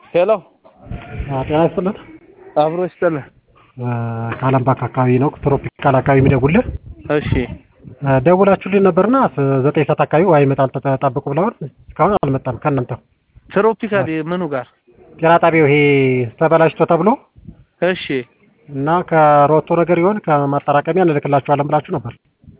ሄሎ ጤና ይስጥልን። አብሮ ይስጥልን። ከአለም ባንክ አካባቢ ነው ትሮፒካል አካባቢ የሚደውልህ። እሺ ደውላችሁልኝ ነበርና ዘጠኝ ሰዓት አካባቢ ውሃ ይመጣል ጠብቁ ብለዋል። እስካሁን አልመጣም። ከእናንተ ትሮፒካል ምኑ ጋር? ጤና ጣቢያው ይሄ ተበላሽቶ ተብሎ እሺ እና ከሮቶ ነገር ይሆን ከማጠራቀሚያ እንልክላችኋለን ብላችሁ ነበር።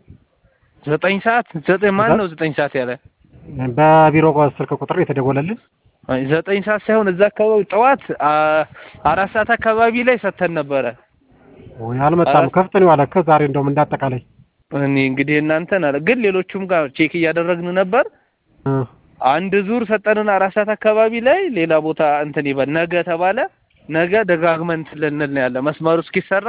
ዘጠኝ ሰዓት ዘጠኝ ማን ነው ዘጠኝ ሰዓት ያለ? በቢሮ ስልክ ቁጥር የተደወለልን አይ ዘጠኝ ሰዓት ሳይሆን እዛ አካባቢ ጠዋት አ- አራት ሰዓት አካባቢ ላይ ሰተን ነበረ። ወይ አልመጣም። ከፍት ነው ያለ ከዛሬ እንደውም እንዳጠቃላይ እኔ እንግዲህ እናንተን አለ ግን ሌሎቹም ጋር ቼክ እያደረግን ነበር። እ አንድ ዙር ሰጠንን አራት ሰዓት አካባቢ ላይ ሌላ ቦታ እንትን ይበል ነገ ተባለ። ነገ ደጋግመን እንትን ልንል ነው ያለ መስመሩ እስኪሰራ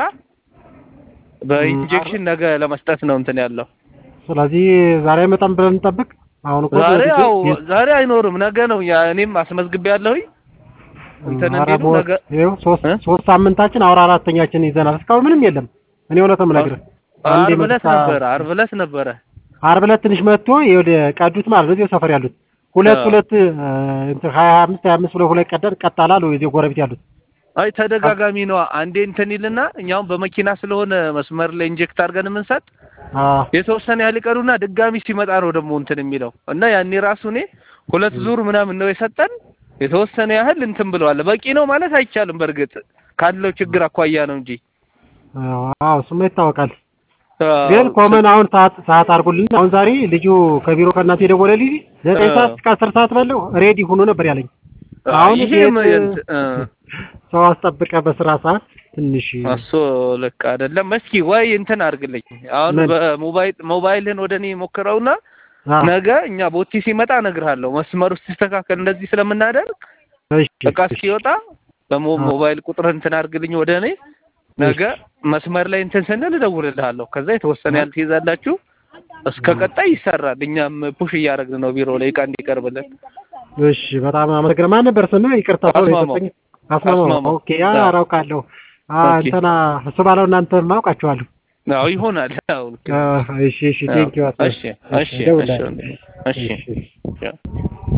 በኢንጀክሽን ነገ ለመስጠት ነው እንትን ያለው። ስለዚህ ዛሬ አይመጣም ብለን እንጠብቅ። አሁን እኮ ዛሬ ጊዜ- ያው ዛሬ አይኖርም ነገ ነው። ያ እኔም አስመዝግቤ ያለሁኝ እንትን ኧረ እንዲሉ ቦስ፣ ነገ ይኸው ሶስት እ? ሶስት ሳምንታችን አሁን አራተኛችን ይዘናል። እስካሁን ምንም የለም። እኔ እውነቱን የምነግርህ አንዴ ዓርብ ዕለት መጣ- ነበረ ዓርብ ዕለት ነበረ። ዓርብ ዕለት ትንሽ መጥቶ ወደ ቀዱት ማለት ነው። እዚሁ ሰፈር ያሉት ሁለት አዎ። ሁለት እ፣ እንትን ሀያ አምስት ሀያ አምስት ብሎ ሁለት ቀደን ቀጣላሉ እዚህ ጎረቤት ያሉት አይ ተደጋጋሚ ነው። አንዴ እንትን ይልና እኛውም በመኪና ስለሆነ መስመር ላይ ኢንጀክት አድርገን የምንሰጥ አ የተወሰነ ያህል ይቀሩና ድጋሚ ሲመጣ ነው ደግሞ እንትን የሚለው እና ያኔ ራሱ እኔ ሁለት ዙር ምናምን ነው የሰጠን። የተወሰነ ያህል እንትን ብለዋል። በቂ ነው ማለት አይቻልም። በእርግጥ ካለው ችግር አኳያ ነው እንጂ አዎ እሱማ ይታወቃል። አዎ፣ ግን ኮመን አሁን ሰዓት ሰዓት አድርጎልን አሁን ዛሬ ልጁ ከቢሮ ከእናንተ የደወለልኝ ዘጠኝ አዎ። ሰዓት እስከ አስር ሰዓት ባለው ሬዲ ሆኖ ነበር ያለኝ። አሁን ይሄም ቤት- የንት- እ፣ ሰው አስጠብቀ በስራ ሰዓት ትንሽ እሱ ልክ አይደለም። እስኪ ወይ እንትን አድርግልኝ አሁን ምን? በሞባይል ሞባይልን ወደ እኔ ሞክረውና አ፣ ነገ እኛ ቦቲ ሲመጣ እነግርሃለሁ። መስመሩ ሲስተካከል እንደዚህ ስለምናደርግ እሺ፣ እቃ እስኪወጣ በሞ አዎ። ሞባይል ቁጥር እንትን አድርግልኝ ወደ እኔ ነገ መስመር ላይ እንትን ስንል እደውልልሃለሁ። ከዛ የተወሰነ ያህል ትይዛላችሁ። እስከ ቀጣይ ይሰራል። እኛም ፑሽ እያደረግን ነው ቢሮ ላይ እቃ እንዲቀርብልን። እሺ በጣም አመሰግናለሁ። ማን ነበር ስምህ? ይቅርታ ሰው አስማማው። የሰጠኝ አስማማው። አስማማው። ኦኬ ያ አዎ። አራውቃለሁ። አ ኦኬ። እንትና እሱ ባለው እናንተ ማውቃቸዋለሁ። አዎ ይሆናል። አዎ ልክ ነው። አ፣ እሺ እሺ ቴንክ ዩ እሺ እሺ እሺ እደውላለሁ። እሺ እሺ። እሺ